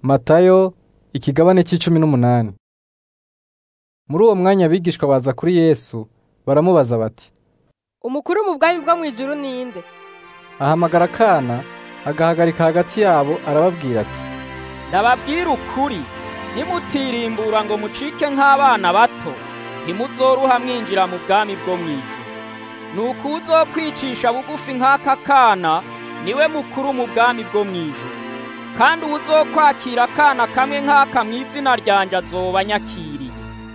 Matayo ikigabane c'icumi n'umunani muri uwo mwanya abigishwa baza kuri Yesu baramubaza bati umukuru mu bwami bwo mw'ijuru ninde ahamagara akana agahagarika hagati yabo arababwira ati ndababwira ukuri ntimutirimbura ngo mucike nk'abana bato ntimuzoruha mwinjira mu bwami bwo mw'ijuru nuko uzokwicisha bugufi nk'aka kana niwe mukuru mu bwami bwo mw'ijuru kandi uwuzokwakira akana kamwe nk'aka mu izina ryanje azoba anyakiriye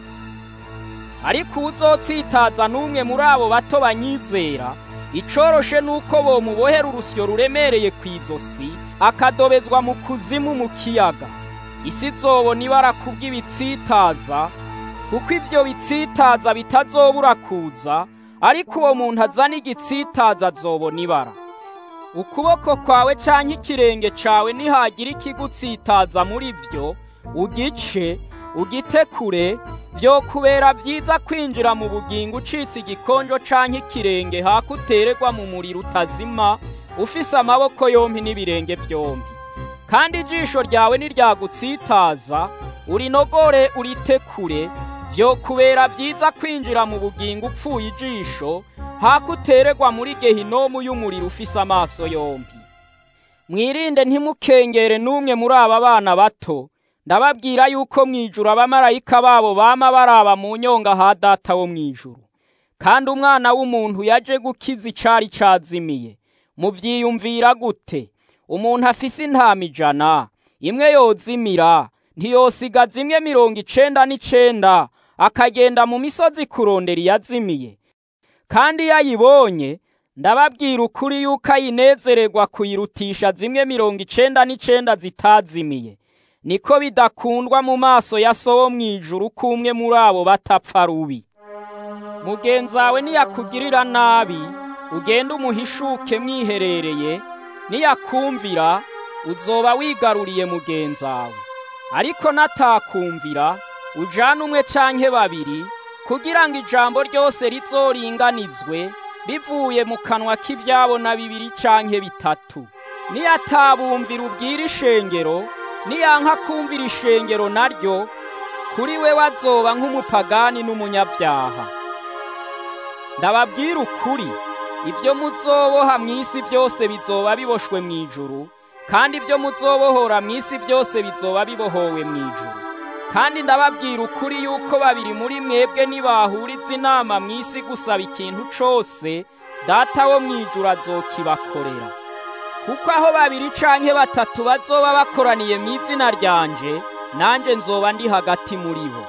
ariko uwuzotsitaza n'umwe muri abo bato banyizera icoroshe nuko bomubohera urusyo ruremereye kw'izosi akadobezwa mu kuzimu mu kiyaga isi izobona ibara kubw'ibitsitaza kuko ivyo bitsitaza bitazobura kuza ariko uwo muntu azana igitsitaza azobona ibara ukuboko kwawe canke ikirenge cawe nihagira ikigutsitaza muri vyo ugice ugite kure vyokubera vyiza kwinjira mu bugingo ucitse igikonjo canke ikirenge haka utererwa mu muriro utazima ufise amaboko yompi n'ibirenge vyompi kandi ijisho ryawe niryagutsitaza urinogore urite kure vyokubera vyiza kwinjira mu bugingo upfuye ijisho haka utererwa muri gehinomu y'umuriro ufise amaso yompi mwirinde ntimukengere n'umwe muri aba bana bato ndababwira yuko mw'ijuru abamarayika babo bama baraba mu nyonga ha data wo mw'ijuru kandi umwana w'umuntu yaje gukiza icari cazimiye muvyiyumvira gute umuntu afise intama ijana imwe yozimira ntiyosigaza imwe mirongo icenda n'icenda akagenda mu misozi kurondera iyazimiye kandi iyo ayibonye ndababwira ukuri yuko ayinezererwa kuyirutisha zimwe mirongo icenda n'icenda zitazimiye niko bidakundwa mu maso ya so wo mw'ijuru k'umwe muri abo batapfa rubi mugenzi wawe niyakugirira nabi ugende umuhishuke mwiherereye niyakumvira uzoba wigaruriye mugenzi wawe ariko natakumvira ujane umwe canke babiri kugira ngo ijambo ryose rizoringanizwe bivuye mu kanwa k'ivyabo na bibiri canke bitatu niyatabumvira ubwira ishengero niyanka kumvira ishengero naryo kuri we wazoba nk'umupagani n'umunyabyaha ndababwira ukuri ibyo muzoboha mu isi byose bizoba biboshwe mu ijuru kandi ibyo muzobohora mu isi byose bizoba bibohowe mu ijuru kandi ndababwira ukuri yuko babiri muri mwebwe nibahuriza inama mu isi gusaba ikintu cose data wo mu ijuru azokibakorera kuko aho babiri canke batatu bazoba bakoraniye mu izina ryanje nanje nzoba ndi hagati muri bo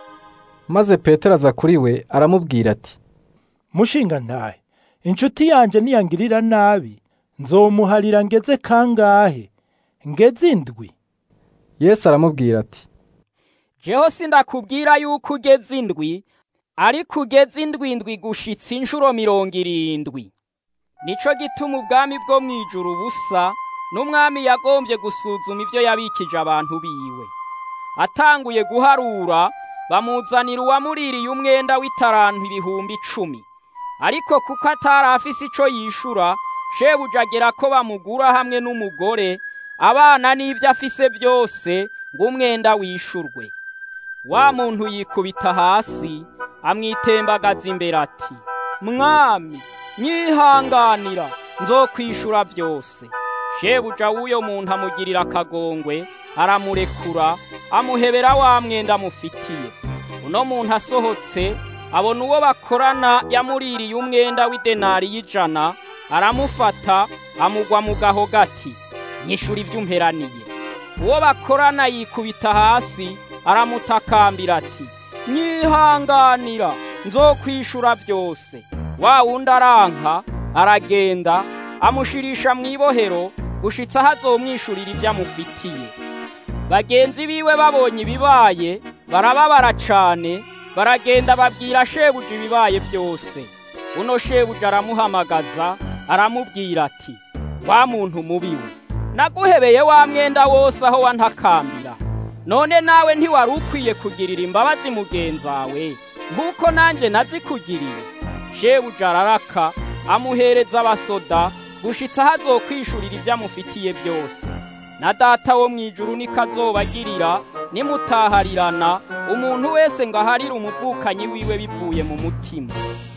maze petero aza kuri we aramubwira ati mushinga ntahe inshuti yanje niyangirira nabi nzomuharira ngeze kangahe ngeze indwi yesu aramubwira ati jeho sindakubwira yuko ugeze indwi ariko ugeze indwi indwi gushitsa inshuro mirongo irindwi nico gituma ubwami bwo mw'ijuru busa n'umwami yagombye gusuzuma ibyo yabikije abantu biwe atanguye guharura bamuzanira uwamuririye umwenda w'itarantu ibihumbi icumi ariko kuko atari afise ico yishura shebuja agera ko bamugura hamwe n'umugore abana n'ivyo afise byose ngo umwenda wishurwe wa muntu yikubita hasi amwitembagaza imbere ati mwami nyihanganira nzokwishura byose shebuja w'uyo muntu amugirira akagongwe aramurekura amuhebera wa mwenda amufitiye uno muntu asohotse abona uwo bakorana yamuririye umwenda w'idenari y'ijana aramufata amugwa mu gaho gati nyishura ibyo umperaniye uwo bakorana yikubita hasi aramutakambira ati nyihanganira nzokwishura byose wa wundi aranka aragenda amushirisha mu ibohero gushitsa aho azomwishurira ibyo amufitiye bagenzi biwe babonye ibibaye barababara cane baragenda babwira shebuja ibibaye byose uno shebuja aramuhamagaza aramubwira ati wa muntu mubiwe naguhebeye wa mwenda wose aho wantakambira none nawe ntiwari ukwiye kugirira imbabazi mugenzi wawe nk'uko nanjye nazikugiriye shebuja araraka amuhereza abasoda gushitsa aho azokwishurira ibyo amufitiye byose na data wo mw'ijuru niko azobagirira nimutaharirana umuntu wese ngo aharire umuvukanyi wiwe bivuye mu mutima